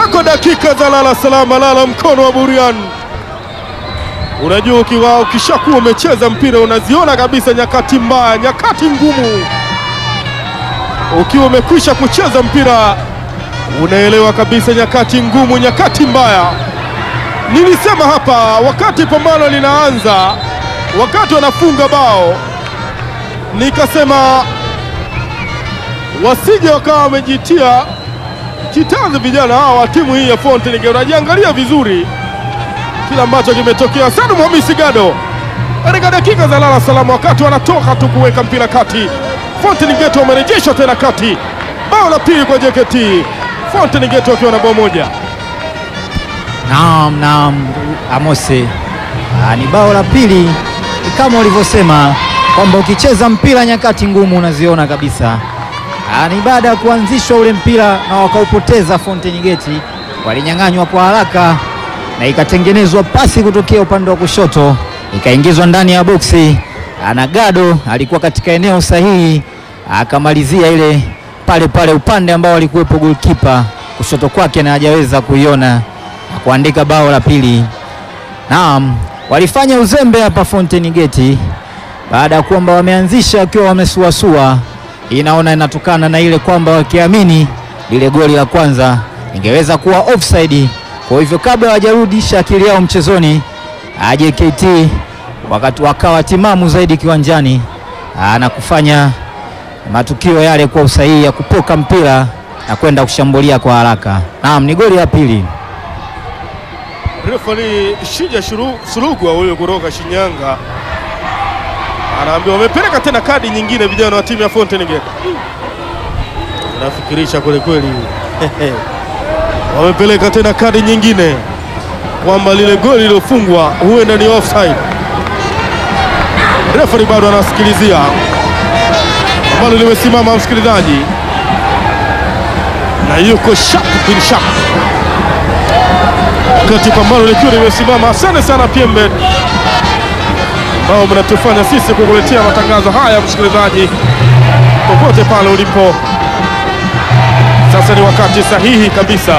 Zako dakika za lala salama, lala mkono wa buriani. Unajua ukiwa ukishakuwa umecheza mpira unaziona kabisa nyakati mbaya, nyakati ngumu. Ukiwa umekwisha kucheza mpira unaelewa kabisa nyakati ngumu, nyakati mbaya. Nilisema hapa wakati pambano linaanza, wakati wanafunga bao, nikasema wasije wakawa wamejitia kitanzi vijana hawa wa timu hii ya Fountain Gate. Unajiangalia vizuri kile ambacho kimetokea. Salum Hamisi Gado katika dakika za lala salama, wakati wanatoka tu kuweka mpira kati, Fountain Gate wamerejesha tena kati, bao la pili kwa JKT. Fountain Gate wakiwa na bao moja. Naam, naam Amose, Ah, ni bao la pili. Ni kama ulivyosema kwamba ukicheza mpira nyakati ngumu unaziona kabisa. Ah, ni baada ya kuanzishwa ule mpira na wakaupoteza Fountain Gate, walinyang'anywa kwa haraka na ikatengenezwa pasi kutokea upande wa kushoto ikaingizwa ndani ya boksi, Ah, na Gado alikuwa katika eneo sahihi, akamalizia ile pale pale upande ambao alikuwepo goalkeeper kushoto kwake na hajaweza kuiona na kuandika bao la pili. Naam, walifanya uzembe hapa Fountain Gate baada ya kwamba wameanzisha wakiwa wamesuasua. Inaona inatokana na ile kwamba wakiamini lile goli la kwanza ingeweza kuwa offside. Kwa hivyo kabla hawajarudisha akili yao mchezoni, ah, JKT wakati wakawa timamu zaidi kiwanjani ah, na kufanya matukio yale kwa usahihi ya kupoka mpira na kwenda kushambulia kwa haraka. Naam, ni goli la pili. Refari Shija Shuru- Surugwa huyo kutoka Shinyanga anaambiwa wamepeleka tena kadi nyingine vijana wa timu ya Fountain Gate. Nafikirisha kweli kweli, wamepeleka tena kadi nyingine kwamba lile goli lilofungwa huenda ni offside. Refari bado anasikilizia ambalo limesimama, msikilizaji, na yuko sharp bin sharp wakati pambano likiwa limesimama. Asante sana Pembe ambao mnatufanya sisi kukuletea matangazo haya, msikilizaji, popote pale ulipo. Sasa ni wakati sahihi kabisa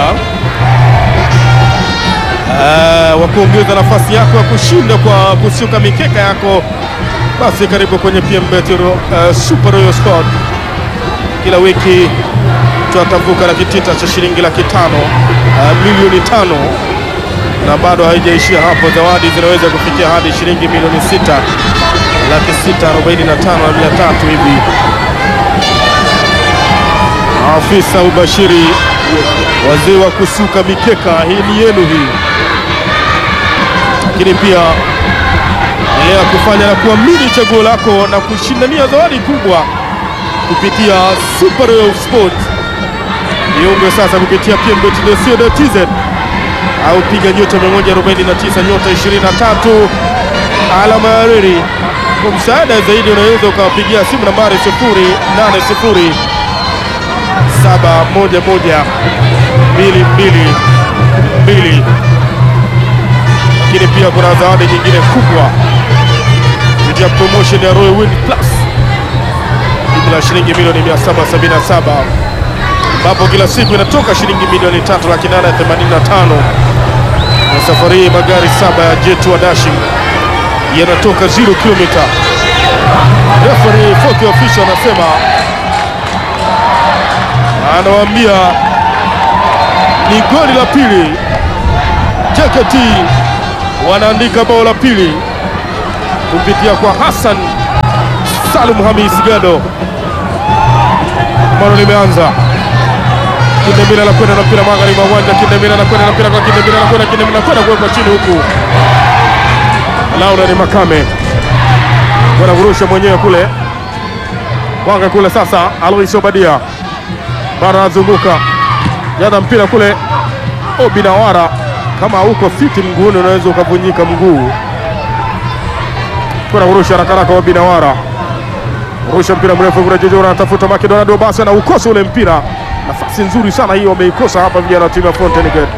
eh, wa kuongeza nafasi yako ya kushinda kwa kusuka mikeka yako. Basi karibu kwenye PMBet uh, Super Royal Sport. Kila wiki tunatavuka na kitita cha shilingi laki tano uh, milioni tano na bado haijaishia hapo. Zawadi zinaweza kufikia hadi shilingi milioni sita laki sita arobaini na tano na mia tatu hivi. Afisa ubashiri, wazee wa kusuka mikeka, hii ni yenu hii. Lakini pia endelea kufanya na kuamini chaguo lako na kushindania zawadi kubwa kupitia Super Royal Sport. Jiunge sasa kupitia pmbet.co.tz au piga nyota 149 nyota 23 alama ya reli. Kwa msaada zaidi unaweza ukawapigia simu nambari 080 711 222. Lakini pia kuna zawadi nyingine kubwa kupitia promotion ya Royal Win Plus jumla ya shilingi milioni 777 ambapo kila siku inatoka shilingi milioni tatu laki nane themanini na tano na safari hii magari saba ya Jet wa Dashing yanatoka 0 kilomita. Referee Foki official anasema, anawaambia ni goli la pili. JKT wanaandika bao la pili kupitia kwa Hassan Salum Hamis Gado. Mano limeanza Kindemila anakwenda na mpira magharibi mwa uwanja. Kindemila anakwenda na mpira kwa Kindemila anakwenda Kindemila anakwenda kuwekwa chini huku. Laura ni Makame kwenda kurusha mwenyewe kule wanga kule. Sasa Alois Obadia bara anazunguka jana mpira kule. Obinawara kama huko fiti mguuni unaweza ukavunjika mguu. Kwenda kurusha haraka haraka Obinawara rusha mpira mrefu kule, Jojo anatafuta Makedonado, basi anaukosa ule mpira. Nafasi nzuri sana hiyo wameikosa hapa vijana wa timu ya Fountain Gate.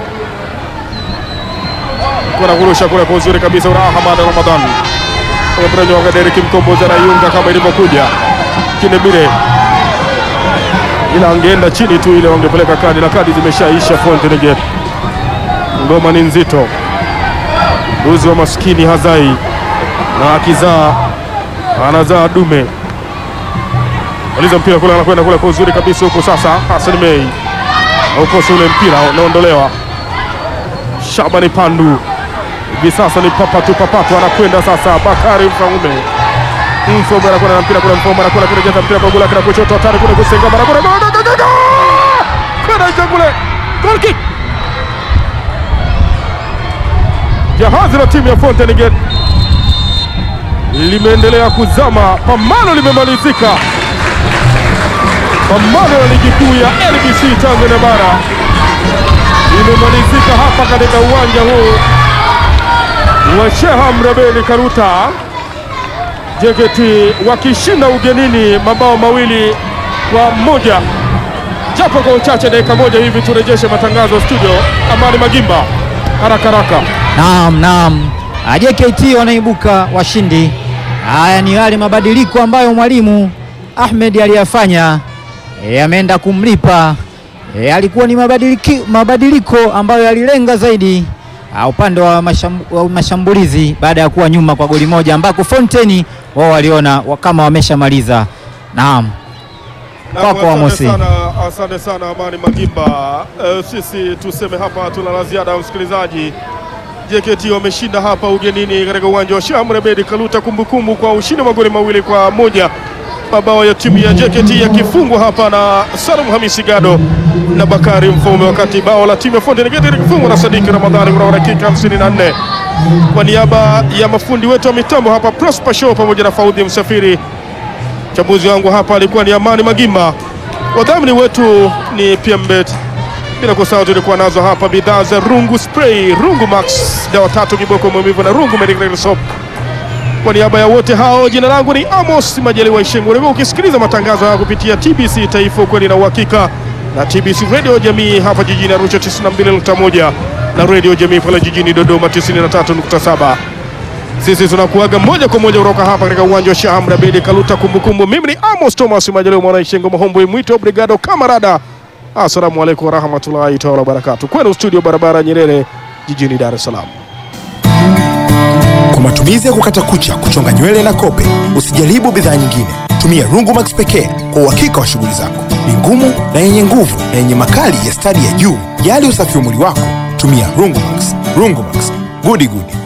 Kuna kurusha kule kwa uzuri kabisa, ura Ahmad Ramadhan Mrenyoga Derek Mkombozi anaiunga kama ilivyokuja. Kindemile ila angeenda chini tu ile wangepeleka kadi, na kadi zimeshaisha. Fountain Gate, ngoma ni nzito. Mbuzi wa maskini hazai, na akizaa anazaa dume. Maliza mpira kule, anakwenda kule kwa uzuri kabisa huko. Sasa Hassan Mei aukosa ule mpira, unaondolewa. Shabani Pandu hivi sasa ni papatu papatu, anakwenda sasa. Bakari Mfaume Mfaume anakwenda na mpira kule, Mfaume anakwenda kurejeza mpira kwa gula kina kushoto, hatari kule kusenga mara kule kwenda nje kule, goal kick. Jahazi la timu ya Fountain Gate limeendelea kuzama, pambano limemalizika. Pambano la ligi kuu ya NBC Tanzania bara limemalizika hapa katika uwanja huu wa Sheha Mrebeli Karuta, JKT wakishinda ugenini mabao mawili kwa moja. Japo kwa uchache, dakika moja hivi turejeshe matangazo studio. Amani Magimba, haraka haraka. Naam, naam, JKT wanaibuka washindi. Haya ni yale mabadiliko ambayo mwalimu Ahmed aliyafanya yameenda kumlipa. E, alikuwa ni mabadiliki, mabadiliko ambayo yalilenga zaidi uh, upande wa, masham, wa mashambulizi baada ya kuwa nyuma kwa goli moja ambako Fountain wao waliona wa- kama wameshamaliza. Naam, Kwako, Asante Amosi. sana, asante sana Amani Magimba. Eh, sisi tuseme hapa tuna la ziada msikilizaji. JKT wameshinda hapa ugenini katika uwanja wa Sheikh Mrebedi Kaluta, kumbukumbu kwa ushindi wa magoli mawili kwa moja, mabao ya timu ya JKT yakifungwa hapa na Salum Hamisi Gado na Bakari Mfaume, wakati bao la timu ya Fountain Gate likifungwa na Sadiki Ramadhani kuna dakika 54. Kwa niaba ya mafundi wetu wa mitambo hapa Prosper Show pamoja na Faudhi Msafiri Mchambuzi wangu hapa alikuwa ni Amani Magimba, wadhamini wetu ni PMBet, bila kusahau tulikuwa nazo hapa bidhaa za Rungu Spray, Rungu Max, dawa tatu kiboko maumivu na Rungu Medical Soap. Kwa niaba ya wote hao, jina langu ni Amos Majaliwa Ishengo. Ulikuwa ukisikiliza matangazo haya kupitia TBC Taifa, ukweli na uhakika, na TBC Radio Jamii hapa jijini Arusha 92.1 na Radio Jamii pale jijini Dodoma 93.7. Sisi tunakuaga moja kwa moja kutoka hapa katika uwanja wa Sheikh Amri Abeid Kaluta. Kumbukumbu, mimi ni Amos Thomas Majaliwa mwana Ishengo Mahombwe mwito Brigado Kamarada. Assalamu alaikum warahmatullahi taala wabarakatuh. Kwenu studio barabara Nyerere jijini Dar es Salaam. Kwa matumizi ya kukata kucha, kuchonga nywele na kope, usijaribu bidhaa nyingine. Tumia Rungu Max pekee kwa uhakika wa shughuli zako. Ni ngumu na yenye nguvu na yenye makali ya stadi ya juu. Jali usafi wa mwili wako, tumia Rungu Max. Rungu Max, gudi gudi.